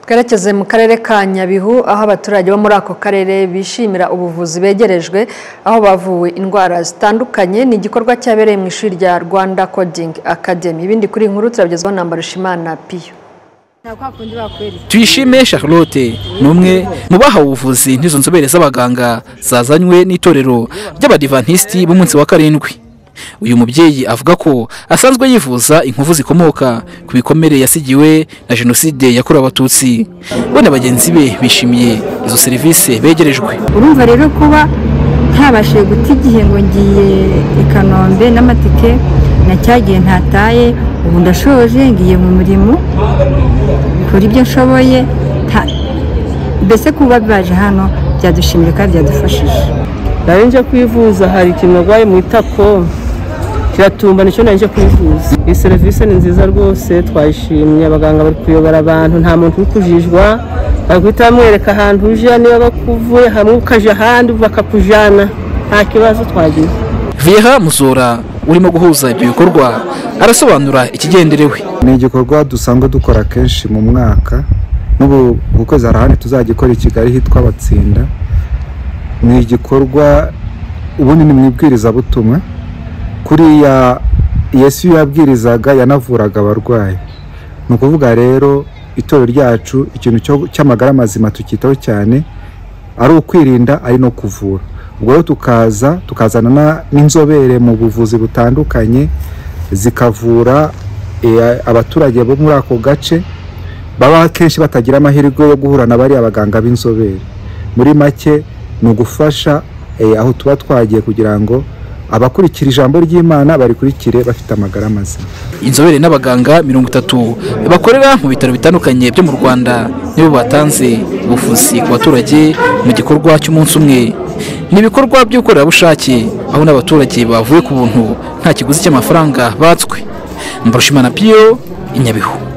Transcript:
twerekeze mu karere ka nyabihu aho abaturage bo muri ako karere bishimira ubuvuzi begerejwe aho bavuwe indwara zitandukanye ni igikorwa cyabereye mu ishuri rya rwanda coding academy ibindi kuri iyi nkuru turabigezwaho na mbarushimana piyo tuyishime charlotte ni umwe mu bahawe ubuvuzi n'izo nzobere z'abaganga zazanywe n'itorero ry'abadivantisiti b'umunsi wa karindwi uyu mubyeyi avuga ko asanzwe yivuza inkovu zikomoka ku bikomere yasigiwe na jenoside yakorewe abatutsi we na bagenzi be bishimiye izo serivisi begerejwe urumva rero kuba ntabashije guta igihe ngo ngiye i kanombe n'amatike na cya gihe ntataye ubu ndashoje ngiye mu murimo kora ibyo nshoboye mbese kuba baje hano byadushimira kandi byadufashije nawe nje kwivuza hari ikintu arwaye mu itako kiratumba nicyo naje kwivuza iyi serivisi ni nziza rwose twayishimye abaganga bari kuyobora abantu nta muntu uri kujijwa bari guhita bamwereka ahantu uje niba bakuvuye hamwe ukaje ahandi bakakujyana nta kibazo twagize vera muzora urimo guhuza ibyo bikorwa arasobanura ikigenderewe ni igikorwa dusanzwe dukora kenshi mu mwaka n'ubu ukwezi hari ahandi tuzagikora i kigali hitwa abatsinda ni igikorwa ubundi ni mu ibwirizabutumwa kuriya yesu iyo yabwirizaga yanavuraga abarwayi ni ukuvuga rero itorero ryacu ikintu cy'amagara mazima tukitaho cyane ari ukwirinda ari no kuvura ubwo rero tukaza tukazana n'inzobere mu buvuzi butandukanye zikavura abaturage bo muri ako gace baba akenshi batagira amahirwe yo guhura na bariya baganga b'inzobere muri make ni ugufasha aho tuba twagiye kugira ngo abakurikira ijambo ry'imana barikurikire bafite amagara mazima inzobere n'abaganga mirongo itatu bakorera mu bitaro bitandukanye byo mu rwanda nibo batanze ubuvuzi ku baturage mu gikorwa cy'umunsi umwe ni ibikorwa by'ubukorerabushake aho n'abaturage bavuye ku buntu nta kiguzi cy'amafaranga batswe mbarushimana piyo i nyabihu